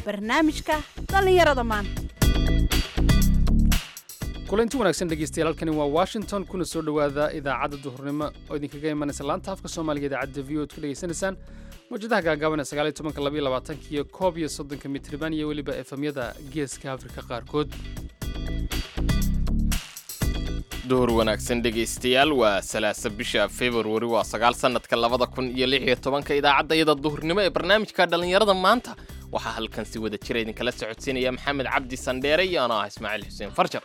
barnaamijka dhallinyarada maanta kulanti wanaagsan dhegeystayaal halkani waa washington kuna soo dhowaada idaacadda duhurnimo oo idinkaga imanaysa laanta afka soomaaliga idaacadda v o ad ku dhegeysanaysaan mawjadaha gaagaaban ee sagaaliyo tobanka labaiyo labaatanka iyo koob iyo soddonka mitriban iyo weliba efemyada geeska afrika qaarkood duhur wanaagsan dhegaystayaal waa salaasa bisha februari waa sagaal sannadka labada kun iyo lix iyo tobanka idaacadda iyada duhurnimo ee barnaamijka dhallinyarada maanta waxaa halkan si wada jira idinkala socodsiinaya maxamed cabdi sandheere iyo anoo ah ismaaciil xuseen farjar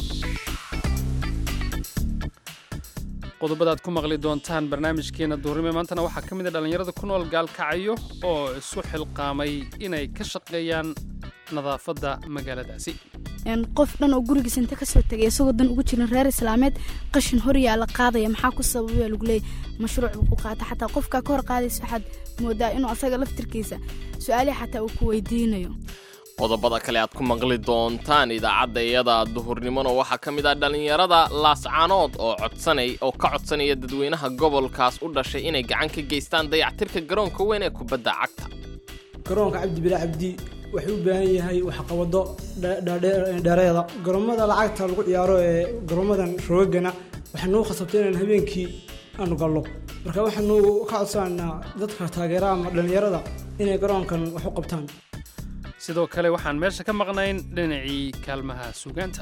qodobada aad ku maqli doontaan barnaamijkeena duhurnimo ee maantana waxaa ka mid a dhallinyarada ku nool gaalkacyo oo isu xilqaamay inay ka shaqeeyaan nadaafadda magaaladaasi qof dhan oo gurigiisa inta kasoo tegay isagoo dan ugu jirin reer islaameed qashin horyaa la qaadaya maxaa ku sababaya lagu leeyay mashruuc buu ku qaata xataa qofkaa ka hor qaadaysa waxaad moodaa inuu asaga laftirkiisa su-aalihi xataa uu ku weydiinayo qodobada kale aad ku maqli doontaan idaacadda iyada duhurnimona waxaa ka mid ah dhallinyarada laascaanood oo codsanay oo ka codsanaya dadweynaha gobolkaas u dhashay inay gacan ka geystaan dayactirka garoonka weyn ee kubadda cagta garoonka cabdi bilaa cabdi wuxuu u baahan yahay waxqabado dheereeda garoomada lacagta lagu ciyaaro ee garoomadan roogana waxaa noo khasabtay inaan habeenkii aanu gallo marka waxaanu ka codsananaa dadka taageeraha ama dhallinyarada inay garoonkan wax u qabtaan sidoo kale waxaan meesha ka maqnayn dhinacii kaalmaha suugaanta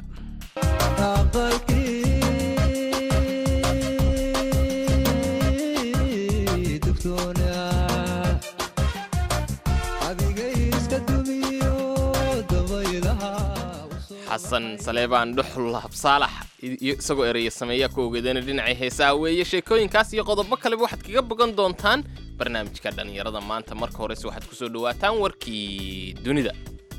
xasan saleebaan dhuxul habsaalax isagoo ereya sameeyaa ku ogeedana dhinacii heesaha weeye sheekooyinkaas iyo qodobo kaleba waxaad kaga bogan doontaan barnaamijka dhallinyarada maanta marka horese waxaad ku soo dhowaataan warkii dunida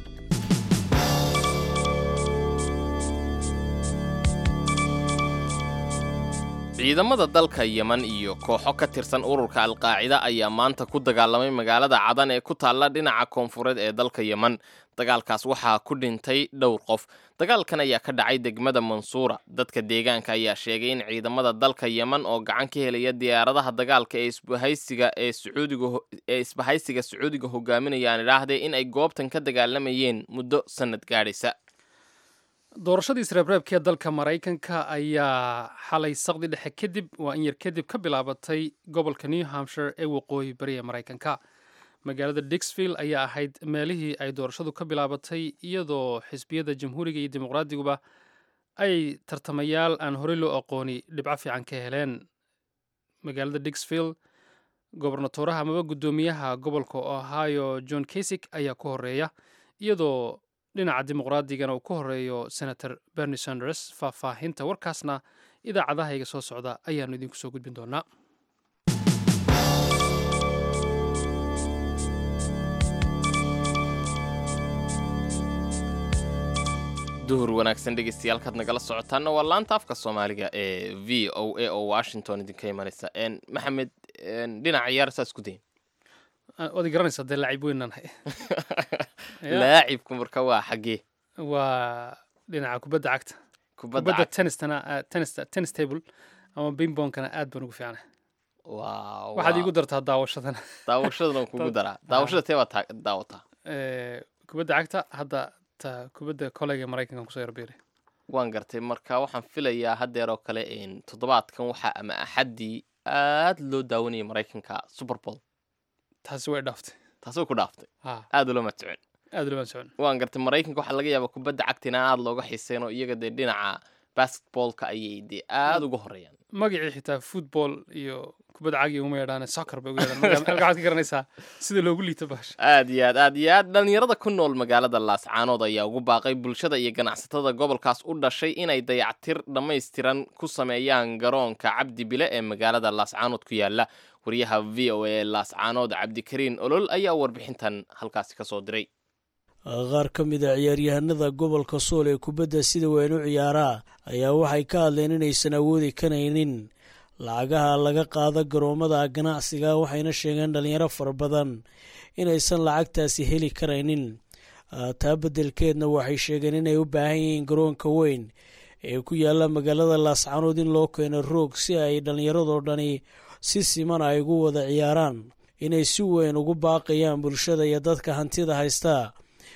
ciidamada dalka yeman iyo kooxo ka tirsan ururka alqaacida ayaa maanta ku dagaalamay magaalada cadan ee ku taalla dhinaca koonfureed ee dalka yeman dagaalkaas waxaa ku dhintay dhowr qof dagaalkan ayaa ka dhacay degmada mansuura dadka deegaanka ayaa sheegay in ciidamada dalka yeman oo gacan ka helaya diyaaradaha dagaalka ee isbahaysiga ee sacuudiga ee isbahaysiga sacuudiga hogaaminayaan idhaahdee in ay goobtan ka dagaalamayeen muddo sannad gaadhaysa doorashadii isreebreebkee dalka maraykanka ayaa xalay saqdi dhexe kadib waa in yar kadib ka bilaabatay gobolka new hampshire ee waqooyi bari ee maraykanka magaalada dixville ayaa ahayd meelihii ay doorashadu ka bilaabatay iyadoo xisbiyada jamhuuriga iyo dimuqraadiguba ay tartamayaal aan horey loo aqooni dhibco fiican ka heleen magaalada dixville gobernatoraha amaba guddoomiyaha gobolka ohio john kasik ayaa ku horeeya iyadoo dhinaca dimuqraadigana uu ku horeeyo senator bernie sanders faahfaahinta warkaasna idaacadahayga soo socda ayaannu idinku soo gudbin doonaa duhur wanaagsan dhegeystayaal nagala socotaana waa laanta afka soomaaliga ee v o a oo washington idinka imanaysa maxamed dhinaca ciyaar saas ku dayn waad garanaysaa dee laacib weynanahay laacibku marka waa xaggee waa dhinaca kubadda cagta kubadda tenistana tenis tennis table ama bimboonkana aad baan ugu fiicnay waxaad iigu dartaa daawashadana daawashadana kugu daraa daawashada tee baad daawataa kubadda cagta hadda ta kubadda koleyga maraykankan kusoo yarbeeray waan gartay marka waxaan filayaa haddeer oo kale toddobaadkan waxaa ama axaddii aad loo daawanayay maraykanka super bowl taasi way dhaaftay taasoo ku dhaaftay aad ulama socon aad ulama socon waan gartay maraykanka waxaa laga yaabaa kubadda cagtina aad looga xiiseen oo iyaga dee dhinaca basketballka ayay dee aad uga horeeyaan magacii xitaa football iyo kubadda cagi uma yeedhaan soccer bay ugu yeedhaan halka waxaad ka garanaysaa sida loogu liito bahasha aad iyo aad aad iyo aad dhallinyarada ku nool magaalada laascaanood ayaa ugu baaqay bulshada iyo ganacsatada gobolkaas u dhashay inay dayactir dhammaystiran ku sameeyaan garoonka cabdi bile ee magaalada laascaanood ku yaala wariyaha v o a laascaanood cabdikariin olol ayaa warbixintan halkaasi ka soo diray qaar ka mid a ciyaaryahanada gobolka sool ee kubadda sida weyn u ciyaaraa ayaa waxay ka hadleen inaysan awoodi karaynin lacagaha laga qaado garoommada ganacsiga waxayna sheegeen dhalinyaro fara badan inaysan lacagtaasi heli karaynin taa beddelkeedna waxay sheegeen inay u baahan yihiin garoonka weyn ee ku yaalla magaalada laascaanood in loo keeno roog si ay dhallinyaradoo dhani si siman ay ugu wada ciyaaraan inay si weyn ugu baaqayaan bulshada iyo dadka hantida haystaa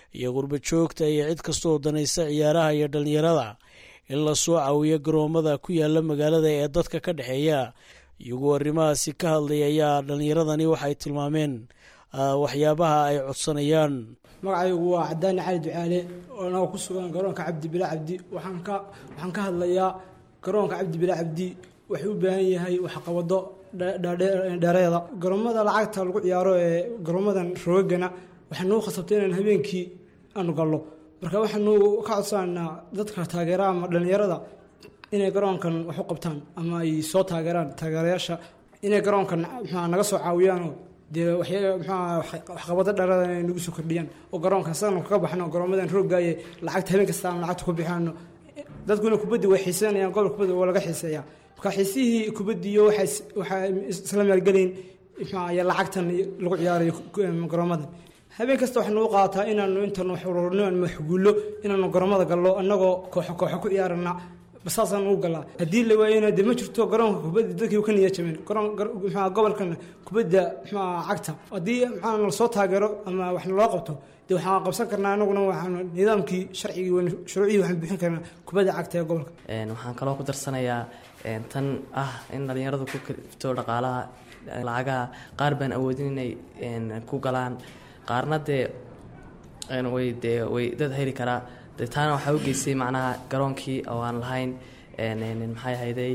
iyo qurba joogta iyo cid kastooo danaysa ciyaaraha iyo dhallinyarada in la soo caawiyo garoomada ku yaala magaalada ee dadka ka dhexeeya iyagoo arrimahaasi ka hadlay ayaa dhallinyaradani waxay tilmaameen waxyaabaha ay codsanayaan magacaygu waa cadaani cali ducaale oo anagoo ku sugan garoonka cabdi bila cabdi waxaan ka waxaan ka hadlayaa garoonka cabdi bila cabdi wuxuu u baahan yahay waxqabado dheereeda garoomada lacagta lagu ciyaaro ee garoomadan roogagana waxaa nuu khasabtay inaan habeenkii aanu gallo marka waxaanu ka codsananaa dadka taageera ama dhallinyarada inay garoonkan wax u qabtaan ama ay soo taageeraan taageerayaasha inay garoonkan mxua naga soo caawiyaanoo dee waxqabado dheereeda inay nagu soo kordhiyaan oo garoonkan sidanu kaga baxno garoomadan roogaaye lacagta habeen kasta aan lacagta ku bixino dadkuna kubaddi way xiiseynayaan gobol kubaddi waa laga xiiseeyaa marka xiisihii kubaddiyo waxaa isla maalgelayn mxuaye lacagtan lagu ciyaarayo garoomadan habeen kasta waxaa nagu qaataa inaanu intaanu wax ururno aan maxguullo inaanu garoomada gallo annagoo kooxo kooxo ku ciyaarana saasaan ugu galaa haddii la waayona dee ma jirto garoonka kubadda dadkii ka niya jabeen mxua gobolkan kubadda mxua cagta haddii maxaa lasoo taageero ama wax naloo qabto dee waxaan qabsan karnaa anaguna waxaanu nidaamkii sharcigii shuruucihii waxaan bixin karnaa kubadda cagta ee gobolka waxaan kaloo ku darsanayaa tan ah in dhallinyaradu ku kalifto dhaqaalaha lacagaha qaar baan awoodin inay ku galaan qaarna dee way dee way dad heli karaa dee taana waxaa u geystay macnaha garoonkii oo aan lahayn maxay ahayday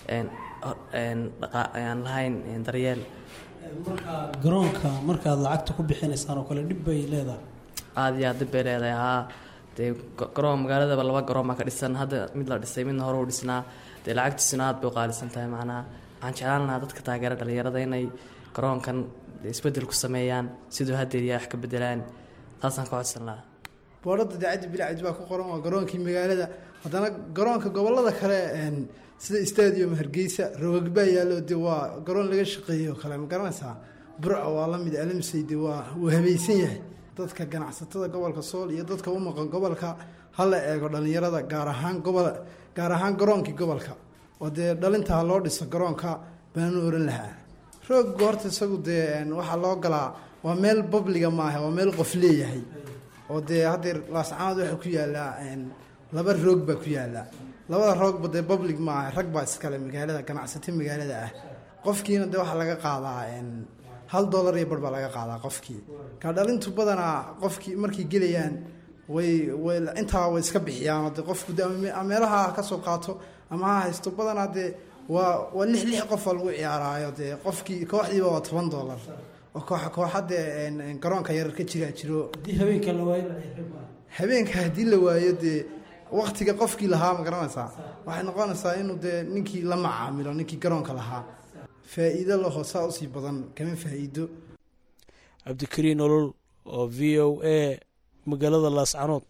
aan lahayn daryeel marka garoonka markaad lacagta ku bixinaysaan oo kale dhib bay leedahay aada iyo aad dib bay leedahay haa dee garoon magaaladaba laba garoon baa ka dhisan hadda mid la dhisay midna hore u dhisnaa dee lacagtiisuna aad bay u qaalisan tahay macnaha waxaan jeclaan lahaa dadka taageera dhallinyarada inay garoonkan isbedel ku sameeyaan siduu hadeeriya wax ka bedelaan taasaan ka codsan lahaa boorada daacaddi bilacdi baa ku qoran waa garoonkii magaalada haddana garoonka gobolada kale sida stadium hargeysa rogagbaa yaallo de waa garoon laga shaqeeyo kale ma garanaysaa burca waa la mid alamsey de waa wuu habaysan yahay dadka ganacsatada gobolka sool iyo dadka u maqan gobolka hala eego dhallinyarada gaar ahaan gobol gaar ahaan garoonkii gobolka oo dee dhalintaa loo dhiso garoonka baanu oran lahaa rooggu horta isagu dee waxaa loo galaa waa meel babliga maaha waa meel qof leeyahay oo dee haddeer laascaanood waxaa ku yaallaa laba roog baa ku yaallaa labada roogba dee public maaha rag baa iskale magaalada ganacsato magaalada ah qofkiina dee waxaa laga qaadaa hal dollar iyo bar baa laga qaadaa qofkii ka dhalintu badanaa qofkii markay gelayaan way way intaa way iska bixiyaanoo dee qofku de meelaha ha ka soo qaato ama ha haysto badanaa dee waa waa lix lix qofa lagu ciyaaraayo dee qofkii kooxdiiba waa toban dollar oo kooxa kooxa dee garoonka yarar ka jiraa jiro haddii habeenka la waayo habeenka haddii la waayo dee waktiga qofkii lahaa ma garanaysaa waxay noqonaysaa inuu dee ninkii la macaamilo ninkii garoonka lahaa faa-iido laho saa usii badan kama faa-iido cabdikariin nolol oo v o a magaalada laascanood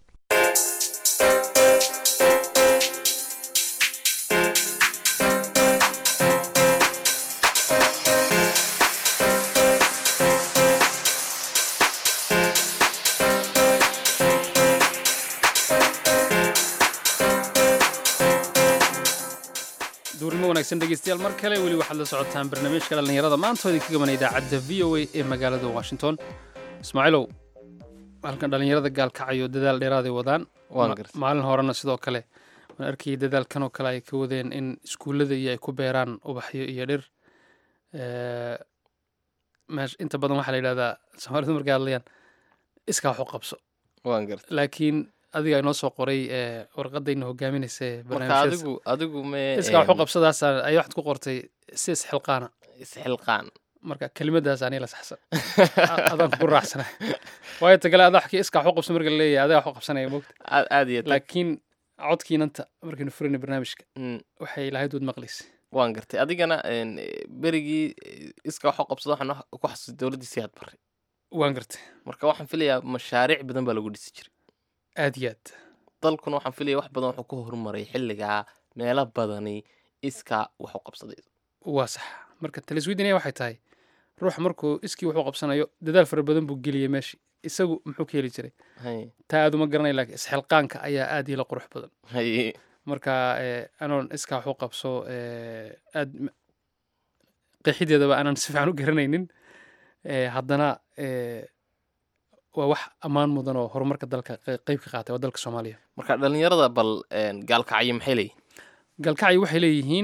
duurnimo wanaagsan dhegeystayaal mar kale weli waxaad la socotaan barnaamijka dhallinyarada maanta oo idinka gaban idaacadda v o a ee magaalada washington ismaaciilow halkan dhallinyarada gaalkacayo dadaal dheeraaday wadaan Waan gartay. maalin horena sidoo kale waan arkayay dadaalkan oo kale ay ka wadeen in iskuullada iyo ay ku beeraan ubaxyo iyo dhir Eh, meesh inta badan waxaa la yidhahdaa soomaalidu markay hadlayaan iskaa wax u qabso waan gartay laakiin adiga inoo soo qoray eh, warqadayna hogaaminaysa ee marka barnaamijyadaas. adigu adigu me iskaa wax u qabsadaas ay waxaad ku qortay si isxilqaana isxilqaan marka kelimadaas ani la saxsan A- adaan kugu raacsana waayo tagale adaa wax iskaa wax u qabso marka laleeyahay adaa wax u qabsanaya mogta aad aad iyo aad laakiin codkiinanta markaynu furayna barnaamijka Mm, waxay lahayd wad maqlaysa waan gartay adigana een, berigii eh, iska wax u qabsado waxaan wax- ku xasuustay dowladdii siyaad barre waan gartay marka waxaan filayaa mashaariic badan baa lagu dhisi jiray aad iyo aad dalkuna waxaan filaya wax badan wuxuu ka horumaray xilligaa meelo badani iska wax u qabsaday waa sax marka taliswidinaya waxay tahay ruuxa markuu iskii wuxuu qabsanayo dadaal fara badan buu geliyey meeshi isagu muxuu ka heli jiray hay taa aad uma garanay laakiin isxilqaanka ayaa aad ila qurux badan hay marka eh, anoon iskaa wax u qabso eh, aad m- qeexideedaba aanan si fiican u garanaynin eh, haddana eh, waa wax ammaan mudan oo horumarka dalka qe- qeyb ka qaatay waa dalka soomaaliya marka dhalinyarada bal een, gaalkacyo maxay leeyihin galkacyo waxay leeyihiin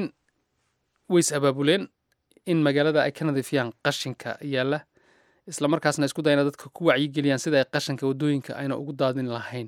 way is abaabuleen in magaalada ay ka nadiifiyaan qashinka yaalla isla markaasna isku dayana dadka ku wacyigeliyaan sida ay qashinka waddooyinka ayna ugu daadin lahayn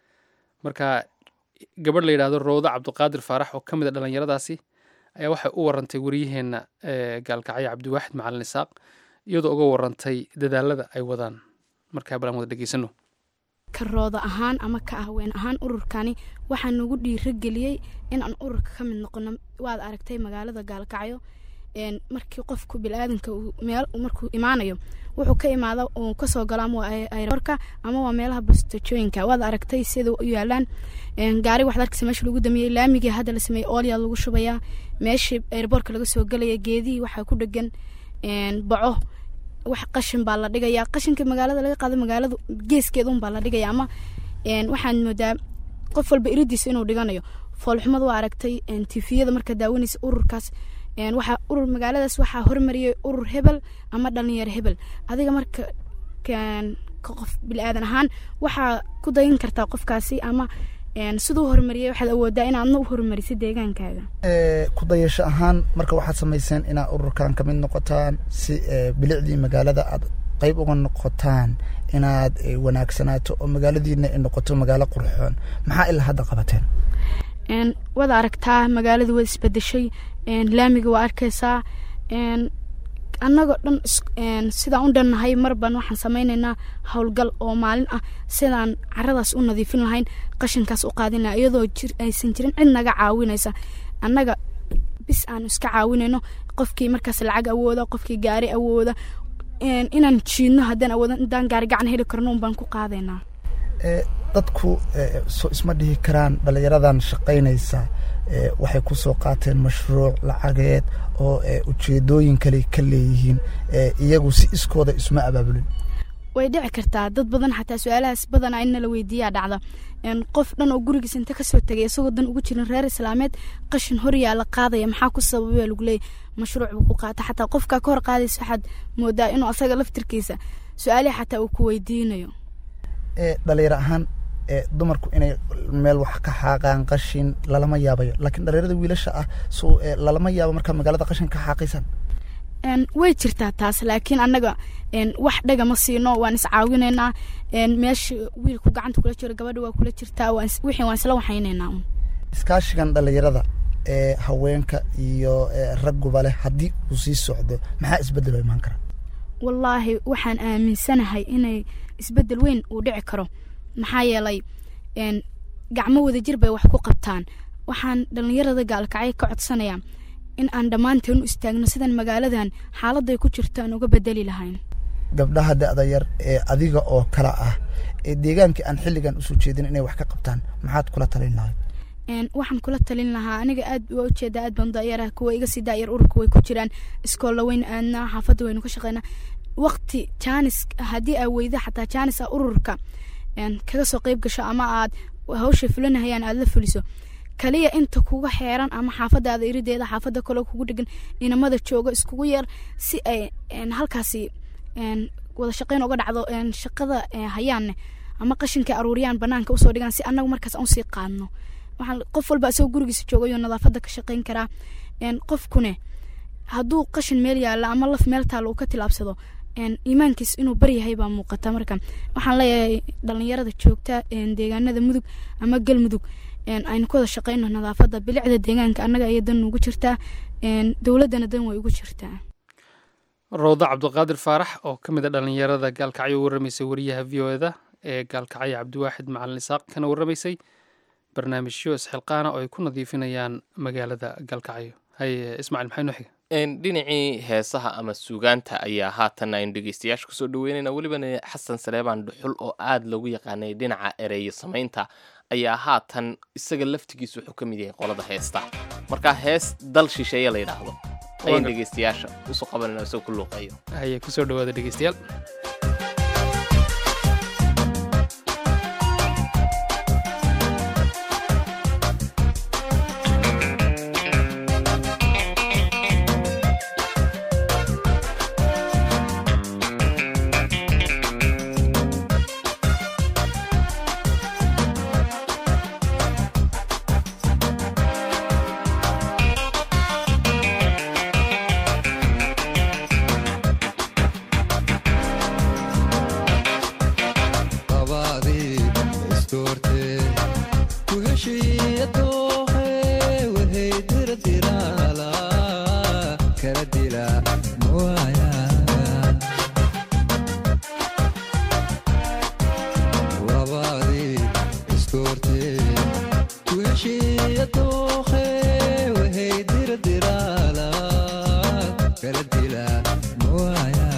marka gabadh la yidhaahdo rowda cabdiqaadir faarax oo ka mid a dhallinyaradaasi ayaa waxay u warantay wariyaheenna ee gaalkacyo cabdiwaaxid macalin isaaq iyadoo uga warantay dadaalada ay wadaan markaa balan wada dhegeysano ka rooda ahaan ama ka ahween ahaan ururkani waxaa nagu dhiirageliyey in aan ururka ka mid noqono waad aragtay magaalada gaalkacyo een, markii qofku bilaadanka uu meel markuu imaanayo wuxuu ka imaada uu kasoo galo ama waa ay- aeroborka ama waa meelaha bastajooyinka waad aragtay sida u yaalaan een, gaari waxaad arkaysa meesha lagu damiyey laamigii hadda la sameeyey oolyaa lagu shubayaa meeshii aeroborka laga soo gelaya geedihii waxaa ku dhegan een, baco wax qashin baa la dhigayaa qashinka magaalada laga qaado magaalada geeskeeda un baa la dhigaya ama een, waxaan moodaa qof walba iridiisa inuu dhiganayo foolxumada waa aragtay een, tifiyada marka daawanaysa ururkaas een, waxaa urur magaaladaas waxaa hormariyay urur hebel ama dhalinyaro hebel adiga marka kan ka qof bilaadan ahaan waxaa ku dayin kartaa qofkaasi ama een, siduu horumariyay waxaad awoodaa inaadna u horumarisid deegaankaaga ee, ku dayasho ahaan marka waxaad samayseen inaad ururkan ka mid noqotaan si ee, bilicdii magaalada aad qayb uga noqotaan inaad ee, wanaagsanaato oo magaaladiina ay noqoto magaalo qurxoon maxaa ilaa hadda qabateen een, waad aragtaa magaalada waad isbedeshay een, laamiga waa arkaysaa een, annagoo dhan is- een, sidaan u dhannahay marban waxaan sameynaynaa howlgal oo maalin ah sidaan caradaas u nadiifin lahayn qashinkaas u qaadina iyadoo jir aysan jirin cid naga caawinaysa annaga bis aanu iska caawinayno qofkii markaas lacag awooda qofkii gaari awooda een, inaan jiidno haddaan awoodan intaan gaari gacan heli karno un baan ku qaadaynaa ee, dadku ee, so isma dhihi karaan dhallinyaradan shaqaynaysa ee, waxay ku soo qaateen mashruuc lacageed oo ee, ujeedooyin kale ka leeyihiin ee, iyagu si iskooda isma abaabulin way dhici kartaa dad badan xataa su-aalahaas badana in nala weydiiyaa dhacda een, qof dhan oo gurigiis inta kasoo tegay isagoo dan ugu jirin reer islaameed qashin horyaa la qaadaya maxaa ku sababay baa lagu leeyay mashruuc buu ku qaata xataa qofkaa ka hor qaadaysa waxaad moodaa inuu asaga laftirkiisa su-aalihi xataa uu ku weydiinayo ee, dhalinyaro ahaan ee, dumarku inay meel wax ka xaaqaan qashin lalama yaabayo laakiin dhalinyarada wiilasha ah so ee, lalama yaabo markaa magaalada qashin ka xaaqaysan een, way jirtaa taas laakiin annaga een, wax dhaga ma siino waan iscaawinaynaa een, meesha wiilku gacanta kula jiro gabadha waa kula jirtaa waan is- wixii waan isla waxaynaynaa un. iskaashigan dhalinyarada ee haweenka iyo ee, ragguba leh haddii uu sii socdo maxaa isbedelo imaan kara wallaahi waxaan aaminsanahay inay isbeddel weyn uu dhici karo maxaa yeelay een, gacmo wadajir bay wax ku qabtaan waxaan dhallinyarada gaalkacyo ka codsanayaa in aan dhammaanteen u istaagno sidan magaaladan xaaladday ku jirto aan uga bedeli lahayn gabdhaha da-da yar ee adiga oo kala ah ee deegaankii aan xilligan usoo jeedin inay wax ka qabtaan maxaad kula talin lahayd een, waxaan kula talin lahaa aniga aad waa ujeedaa aad baan daayaraha kuwa iga sii daayar ururka way ku jiraan iskoolla weyn aadnaa xaafadda waynu ka shaqeynaa waqti jaanis haddii aa weyda xataa jaanis ah ururka een, kaga soo qeyb gasho ama aad hawsha fulinahayaan aad la fuliso kaliya inta kuga xeeran ama xaafadaada irideeda xaafada kaloo kugu dhegan inamada jooga iskugu yeer si ay een, halkaasi een, wada shaqeyn uga dhacdo een, shaqada ee, hayaanne ama qashinka aruuriyaan banaanka usoo dhigaan si annagu markaas aan usii qaadno waxaan qof walba isagoo gurigiisa joogayoo nadaafada ka shaqeyn karaa een, qofkune hadduu qashin meel yaalla ama laf meel taalla uu ka tilaabsado een, iimaankiis inuu baryahay baa muuqata marka waxaan leeyahay dhalinyarada joogta een, deegaanada mudug ama galmudug een, aynu ku wada shaqeyno nadaafada bilicda deegaanka annaga ayay dan ugu jirtaa een, dowladdana dan way ugu jirtaa rowda cabdiqaadir faarax oo ka mid a dhallinyarada gaalkacyo u warramaysay wariyaha v o eda ee gaalkacyo cabdiwaaxid macalin isaaq kana warramaysay barnaamijyo isxilqaana oo ay ku nadiifinayaan magaalada gaalkacyo haye ismaaciil maxay noo xiga Een, dhinacii heesaha ama suugaanta ayaa haatan aynu dhegeystayaasha kusoo dhaweynayna welibana xasan saleebaan dhuxul oo aada lagu yaqaanay dhinaca ereyo samaynta ayaa haatan isaga laftigiisa wuxuu ka mid yahay qolada heesta marka hees dal shisheeye la yidhaahdo ayaan Waaga. dhegeystayaasha usoo qabanayna isagoo ku luuqeeyo haye kusoo dhawaada dhegeystayaal Thank diradiraala kala dila mawaya labadii iskoortee ku heshiiya dookhe waxay diradiraala kala dila mawaya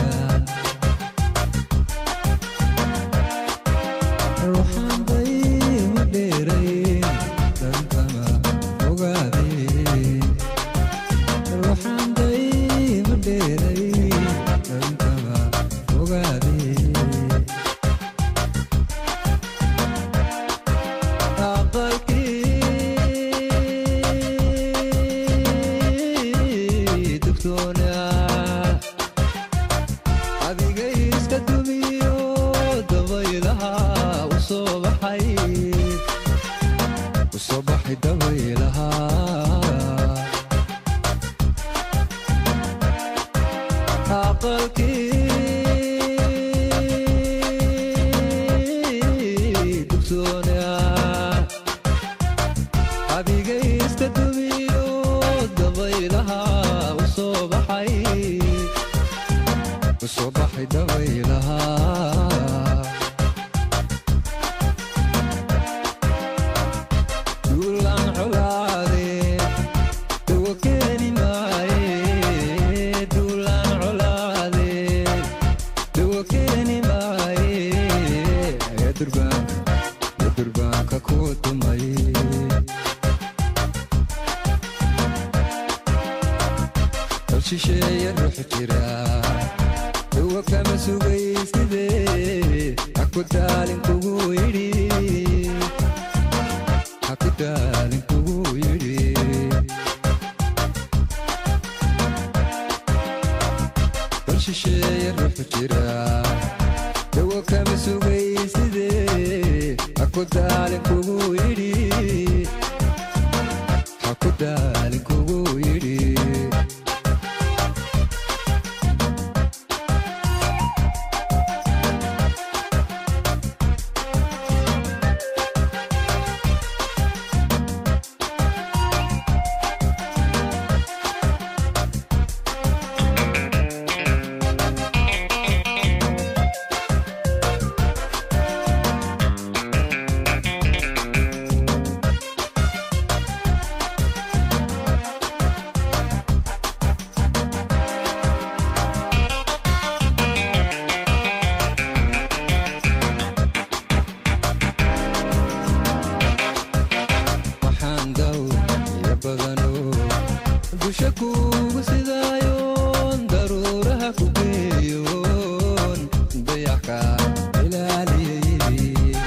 ruuxaan dayma dheerayn dhankama ogaadeen ruuxaan dayma dheerayn dhankama ogaadeen aqalkii dugtoonaa adiga iska dumiyo dabaylaha u soo baxay u soo baxay dabaylaha aqalkii dugtoonaa adiga iska dumiyo dabaylaha u soo baxay u soo baxay dabaylaha duulaan colaade dawo keeni maaye duulaan colaade dawo keeni maaye ee durbaanka ee durbaanka ku dumay dal shisheeye ruux jira dawo kama sugayside haku daalin kugu yidhi haku daalin kugu yidhi dal shisheeye ruux jira dawo kama sugayside haku daalin kugu yidhi haku daalin kugu yidhi waxaan daw iyo badano dusha kuugu sidaayoon daruuraha ku geeyoon dayaxka ilaaliyey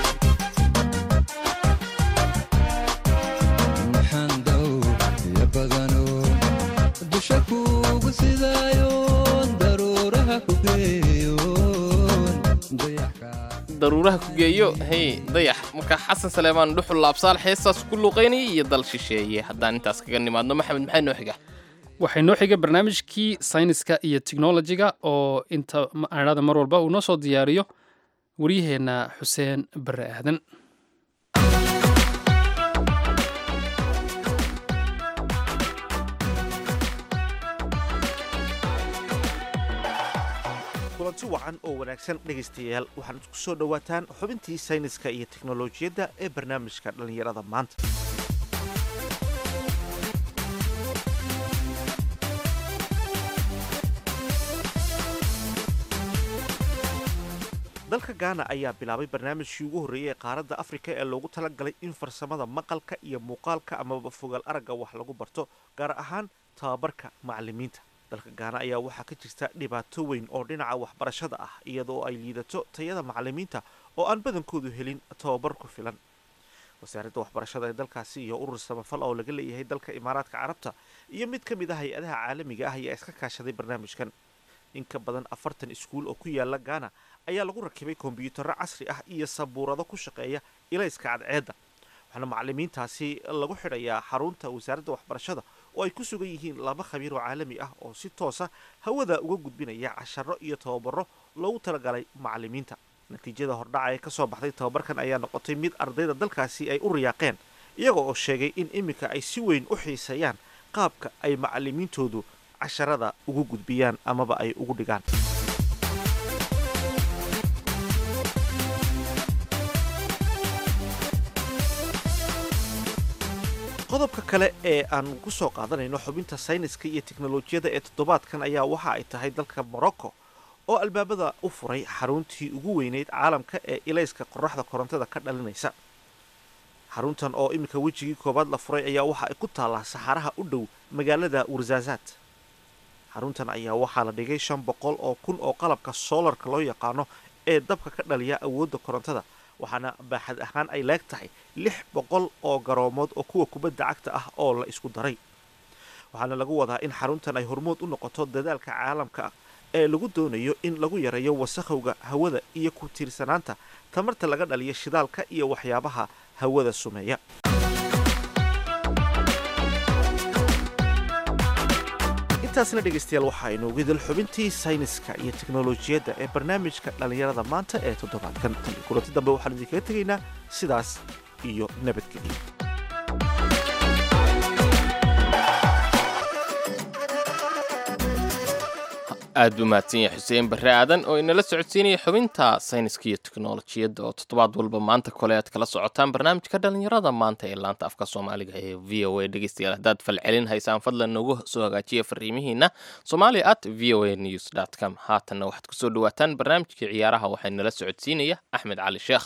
waxaan daw iyo badano dusha kuugu sidaayoon daruuraha ku geeyoon dayaxka daruuraha ku geeyo hey dayax marka xasan saleemaan dhuxul laabsaal heestaas ku luuqaynayay iyo dal shisheeye haddaan intaas kaga nimaadno maxamed maxay noo xiga waxay noo xiga barnaamijkii sayniska iyo technologiga oo inta aanada mar walba uu noo soo diyaariyo waryaheenna xuseen bare aadan kulanti wacan oo wanaagsan dhegaystayaal waxaad ku soo dhowaataan xubintii sayniska iyo teknolojiyadda ee barnaamijka dhallinyarada maanta dalka gaana ayaa bilaabay barnaamijkii ugu horreeyey ee qaaradda afrika ee loogu talagalay in farsamada maqalka iyo muuqaalka amaba fogaal aragga wax lagu barto gaar ahaan tababarka macallimiinta dalka gaana ayaa waxaa ka jirta dhibaato weyn oo dhinaca waxbarashada ah iyadoo ay liidato tayada macallimiinta oo aan badankoodu helin tababar ku filan wasaaradda waxbarashada ee dalkaasi iyo urur samafal oo laga leeyahay dalka imaaraadka carabta iyo mid ka mid ah hay-adaha caalamiga ah ayaa iska kaashaday barnaamijkan in ka badan afartan iskuul oo ku yaala gaana ayaa lagu rakibay kombyuutarro casri ah iyo sabuurado ku shaqeeya ilayska cadceedda waxaana macallimiintaasi lagu xidhayaa xarunta wasaaradda waxbarashada oo ay ku sugan yihiin laba khabiir oo caalami ah oo si toosa hawada uga gudbinaya casharo iyo tababaro loogu talagalay macallimiinta natiijada hordhaca ee kasoo baxday tababarkan ayaa noqotay mid ardayda dalkaasi ay u riyaaqeen iyaga oo sheegay in iminka ay si weyn u xiiseeyaan qaabka ay macalimiintoodu casharada ugu gudbiyaan amaba ay ugu dhigaan qodobka kale ee aan ku soo qaadanayno xubinta sayniska iyo teknolojiyadda ee toddobaadkan ayaa waxa ay tahay dalka morocco oo albaabada u furay xaruntii ugu weyneyd caalamka ee ilayska qoraxda korontada ka dhalinaysa xaruntan oo iminka wejigii koowaad la furay ayaa waxa ay ku taallaa saxaraha u dhow magaalada warsaasaad xaruntan ayaa waxaa la dhigay shan boqol oo kun oo qalabka soolarka loo yaqaano ee dabka ka dhaliya awoodda korontada waxaana baaxad ahaan ay leeg tahay lix boqol oo garoomood oo kuwa kubadda cagta ah oo la isku daray waxaana lagu wadaa in xaruntan ay hormood u noqoto dadaalka caalamka ah ee lagu doonayo in lagu yareeyo wasakhowga hawada iyo ku tiirsanaanta tamarta laga dhaliya shidaalka iyo waxyaabaha hawada sumeeya intaasna dhegaystayaal waxaa inoogu idil xubintii sayniska iyo teknolojiyadda ee barnaamijka dhallinyarada maanta ee toddobaadkan tan iyo kulanti dambe waxaan idinkaga tegaynaa sidaas iyo nabadgelyo aad buu mahadsan yahay xuseen barre aadan oo inala socodsiinaya xubinta sayniska iyo teknolojiyadda oo toddobaad walba maanta kole aad kala socotaan barnaamijka dhallinyarada maanta ee laanta afka soomaaliga ee v o a dhegeystayaal haddaad falcelin haysaan fadlan noogu soo hagaajiya fariimihiina somalia at v o a news dot com haatanna waxaad kusoo dhawaataan barnaamijkii ciyaaraha waxaa inala socodsiinaya axmed cali sheekh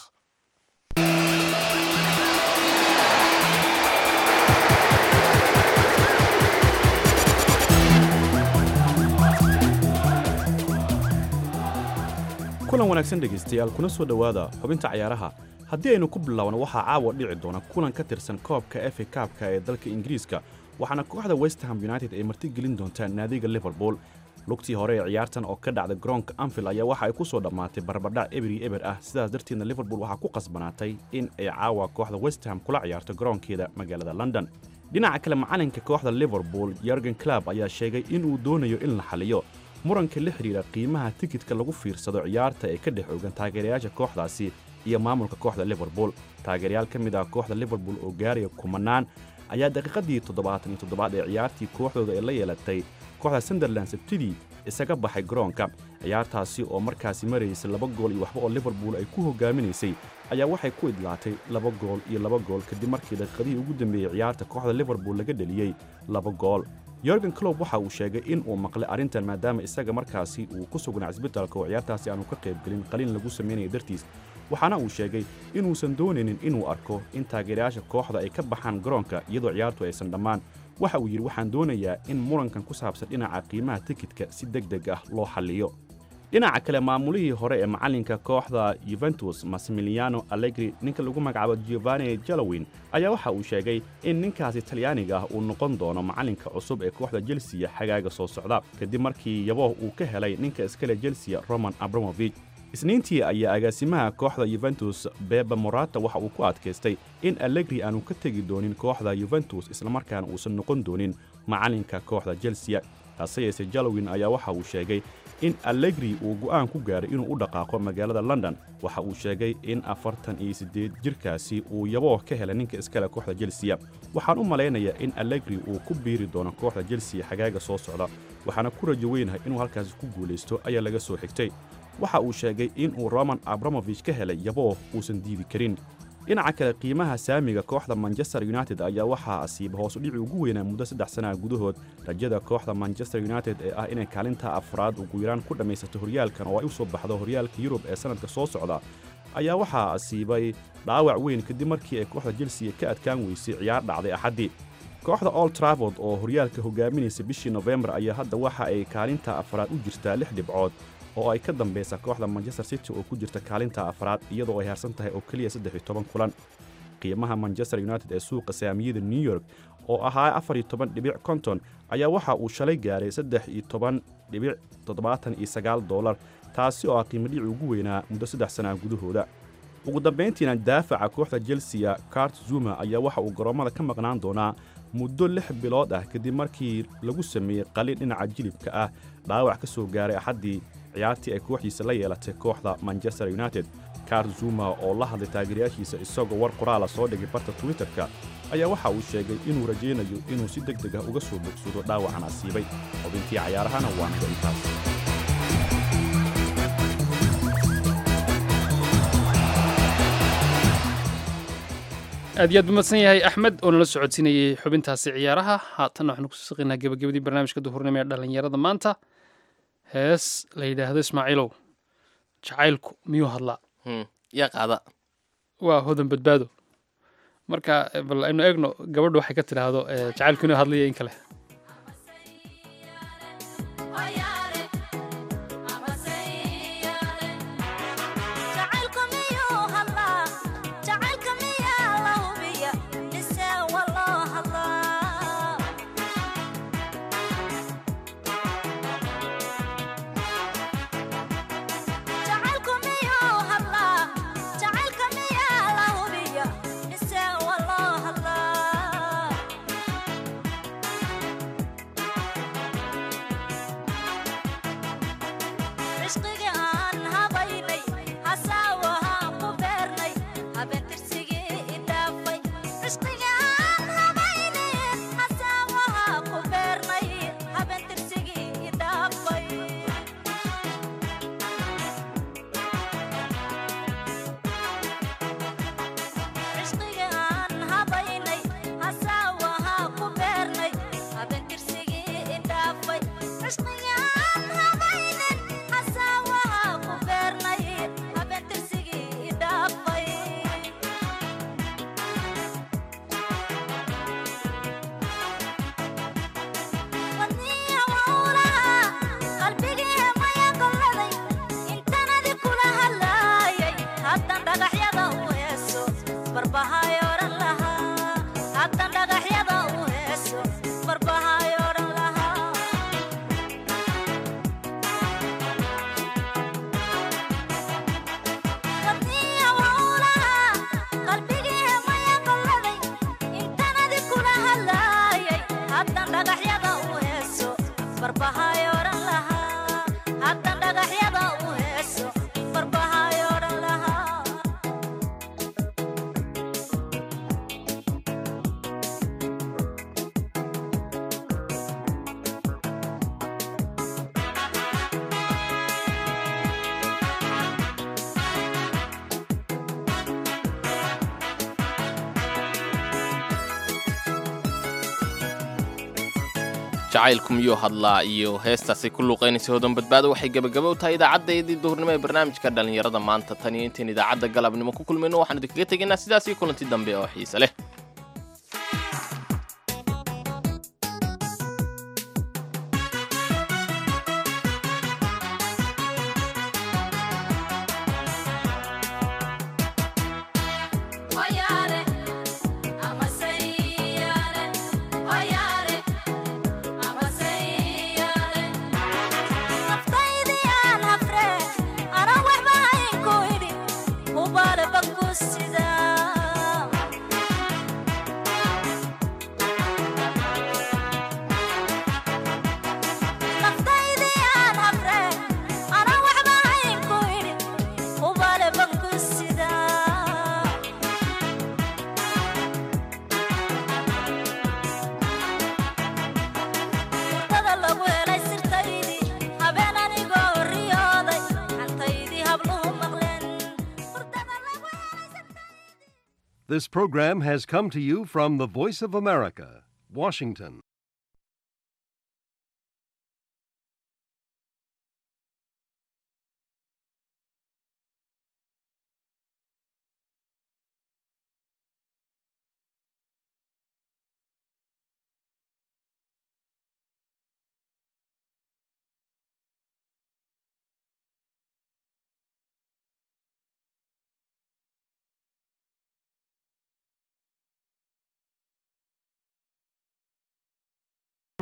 kulan wanaagsan dhegaystayaal kuna soo dhowaada xubinta cayaaraha haddii aynu ku bilaabno waxaa caawa dhici doona kulan ka tirsan koobka efa kaabka ee dalka ingiriiska waxaana kooxda westham united ay martigelin doontaa naadiga liverpool lugtii hore ee ciyaartan oo ka dhacda garoonka anfield ayaa waxa ay ku soo dhammaatay barbadhac eberi eber ah sidaas darteedna liverpool waxaa ku qasbanaatay in ay caawa kooxda westham kula ciyaarto garoonkeeda magaalada london dhinaca kale macalinka kooxda liverpool yorgen club ayaa sheegay inuu doonayo in la xaliyo muranka la xidhiidha qiimaha tikidka lagu fiirsado ciyaarta ee ka dhex oogan taageerayaasha kooxdaasi iyo maamulka kooxda liverpool taageerayaal ka mid ah kooxda liverpool oo gaaraya kumanaan ayaa daqiiqadii toddobaatan iyo toddobaad ee ciyaartii kooxdooda ay la yeelatay kooxda sunderland sabtidii isaga baxay garoonka ciyaartaasi oo markaasi maraysay laba gool iyo waxba oo liverpool ay ku hogaaminaysay ayaa waxay ku idlaatay laba gool iyo laba gool kadib markii daqiiqadihii ugu dambeeyey ciyaarta kooxda liverpool laga dheliyey laba gool yorgen clob waxa uu sheegay in uu maqlay arrintan maadaama isaga markaasi uu ku sugnaa cisbitaalka oo ciyaartaasi aanu ka qaybgelin qaliin lagu samaynayo dartiis waxaana uu sheegay inuusan doonaynin inuu arko in taageerayaasha kooxda ay ka baxaan garoonka iyadoo ciyaartu aysan dhammaan waxa uu yidhi waxaan doonayaa in murankan ku saabsan dhinaca qiimaha tikidka si deg deg ah loo xalliyo dhinaca kale maamulihii hore ee macallinka kooxda yuventus massimiliano allegri ninka lagu magacaabo giovanni jalowin ayaa waxa uu sheegay in ninkaasi talyaaniga ah uu noqon doono macallinka cusub ee kooxda jelsiya xagaaga soo socda kadib markii yabooh uu ka helay ninka iskale jelsiya roman abramovich isniintii ayaa agaasimaha kooxda yuventus beba morata waxa uu ku adkaystay in allegri aanu ka tegi doonin kooxda yuventus islamarkaana uusan noqon doonin macallinka kooxda jelsiya hase yeese jalowin ayaa waxa uu sheegay in allegri uu go'aan ku gaaray inuu u dhaqaaqo magaalada london waxa uu sheegay in afartan iyo siddeed jirkaasi uu yabooh ka helay ninka iskale kooxda jelsiya waxaan u malaynayaa in allegri uu ku biiri doono kooxda jelsiya xagaaga soo socda waxaana ku rajo weynahay inuu halkaasi ku guulaysto ayaa laga soo xigtay waxa uu sheegay inuu roman abramovich ka helay yabooh uusan diidi karin dhinaca kale qiimaha saamiga kooxda manchester united ayaa waxaa asiiba hoos udhici ugu weynaa muddo saddex sannaha gudahood rajada kooxda manchester united ee ah inay kaalinta afraad ugu yaraan ku dhammaysato horyaalkan oo ay u soo baxdo horyaalka yurub ee sannadka soo socda ayaa waxaa asiibay dhaawac weyn kadib markii ay kooxda jelsiya ka adkaan weysay ciyaar dhacday axaddii kooxda old traford oo horyaalka hogaaminaysa bishii nofembar ayaa hadda waxa ay kaalinta afraad u jirtaa lix dhibcood oo ay ka dambaysa kooxda manchester city oo ku jirta kaalinta afraad iyadoo ay harsan tahay oo keliya saddex iyo toban kulan qiimaha manchester united ee suuqa saamiyada new york oo ahaa afar iyo toban dhibic konton ayaa waxa uu shalay gaaray saddex iyo toban dhibic toddobaatan iyo sagaal dollar taasi oo ah qiimo dhici ugu weynaa muddo saddex sannaha gudahooda ugu dambayntiina daafaca kooxda jelsiya cart zuma ayaa waxa uu garoommada ka maqnaan doonaa muddo lix bilood ah kadib markii lagu sameeyey qalin dhinaca jilibka ah dhaawac ka soo gaaray axaddii ciyaartii ay kooxdiisa la yeelatay kooxda manchester united kar zuma oo la hadlay taageerayaashiisa isagoo war qoraala soo dhigay barta twitterka ayaa waxa uu sheegay inuu rajaynayo inuu si deg deg ah uga soo bogsado dhaawacan asiibay xubintii cayaarahana waa naga intaas aad iyo aad buu madsan yahay axmed oo nala socodsiinayey xubintaasi ciyaaraha haatanna waxaanu kusoo saqaynaa gebagabadii barnaamijka duhurnimo ee dhallinyarada maanta hees la yidhaahdo ismaaciilow jacaylku miyuu hadlaa yaa qaada waa hodan badbaado marka bal aynu eegno gabadhu waxay ka tidhaahdo eh, jacaylku inuu hadlayo in kale cishqiga aan habaynay hasaawahaan ku beernay habeentirsigii idhaafay cishqiga aan habaynay hasaawahaa ku beernay habeentirsigii idhaafay cishqiga aan habaynay hasaawahaa ku beernay habeentirsigii idhaafay cishqiga aan habaynin hasaawahaa ku beernay habeentirsigii idhaafay wadniya wawlaha qalbigii maya golladay intanadi kula hadlaayay haddan dhagaxyada u heeso barbahay odhan lahaa haddan dhagaxyada u heeso barbahay odhan lahaa wadniya wawlaha qalbigii maya golladay intanadi kula hadlaayay haddan dhagaxyada u heeso barbahay odhan lahaa haddan dhagaxyada u heeso barbahay odhan lahaa jacaylku miyuu hadlaa iyo heestaasi ku luuqaynaysa hodan badbaado waxay gebagabo u tahay idaacaddayadii duhurnimo ee barnaamijka dhallinyarada maanta tan iyo intayn idaacadda galabnimo ku kulmayno waxaan idinkaga tegaynaa sidaas iyo kulanti dambe oo xiise leh Oyaale, amaseyaale, oyaale, amaseyaale. Naftaydiyaan hafre, ana waxba haynku idhi, hubaale banku sidaa. Naftaydiyaan hafre, ana waxba haynku idhi, hubaale banku sidaa. hurdada lagu helay sirtaydii habeen anigoo riyooday xantaydii habluhu maqleen This program has come to you from the Voice of America, Washington.